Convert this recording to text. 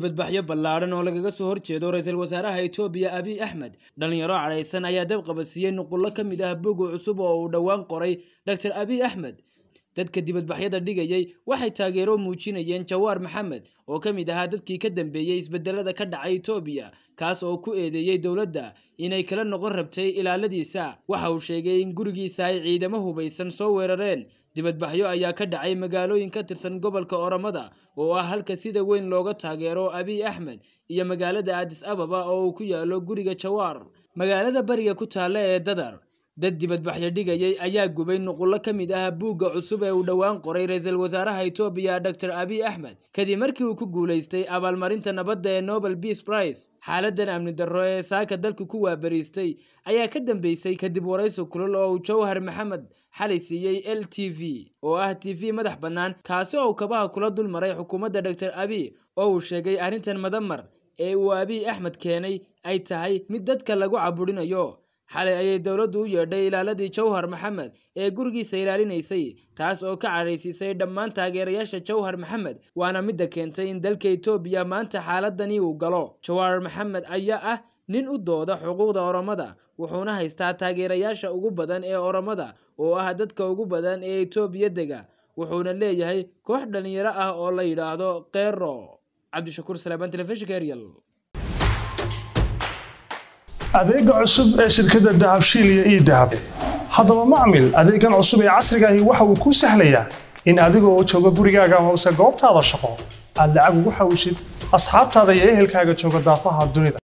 dibadbaxyo ballaadhan oo lagaga soo horjeedo ra-iisul wasaaraha Itoobiya Abiy Ahmed dhalinyaro cadhaysan ayaa dab qabadsiiyey nuqullo ka mid ah bog cusub oo uu dhowaan qoray Dr Abiy Ahmed dadka dibadbaxyada dhigayay waxay taageero muujinayeen Jawaar Maxamed oo ka mid ahaa dadkii ka dambeeyey isbedelada ka dhacay Itoobiya kaas oo ku eedeeyey dowladda inay kala noqon rabtay ilaaladiisa waxa uu sheegay in gurigiisa ay ciidamo hubaysan soo weerareen dibadbaxyo ayaa ka dhacay magaalooyin ka tirsan gobolka Oromada oo ah halka sida weyn looga taageero Abiy Ahmed iyo magaalada Addis Ababa oo uu ku yaalo guriga Jawaar magaalada bariga ku taalla ee Dadar dad dibadbaxyo dhigayay ayaa gubay nuqullo ka mid ah buugga cusub ee uu dhowaan qoray ra-iisul wasaaraha Itoobiya Dr Abiy Ahmed kadib markii uu ku guuleystay abaalmarinta nabadda ee Nobel Peace Prize xaaladan amni darro ee saaka dalka ku waabariistay ayaa ka dambeysay kadib waraysi kulul oo uu Jawhar Maxamed xalay siiyey LTV oo ah TV madax bannaan kaasi oo kabaha kula dulmaray xukuumadda Dr Abiy oo uu sheegay arrintan madamar ee uu Abiy Ahmed keenay ay tahay mid dadka lagu caburinayo xalay ayay dowladdu u yeedhay ilaaladii Jawhar Maxamed ee gurigiisa ilaalinaysay taas oo ka cadhaysiisay dhammaan taageerayaasha Jawhar Maxamed waana midda keentay in dalka Itoobiya maanta xaaladani uu galo Jawhar Maxamed ayaa ah nin u dooda xuquuqda Oromada wuxuuna haystaa taageerayaasha ugu badan ee Oromada oo ah dadka ugu badan ee Itoobiya dega wuxuuna leeyahay koox dhalinyaro ah oo la yidhaahdo Qero cabdishakuur salaaban telefishinka Ariel adeega cusub ee shirkadda dahabshiil iyo ii dahab haddaba macmil adeegan cusub ee casrigaahi waxa uu kuu sahlayaa in adigoo jooga gurigaaga amase goobtaada shaqo aad lacag ugu xawishid asxaabtaada iyo ehelkaaga jooga daafaha dunida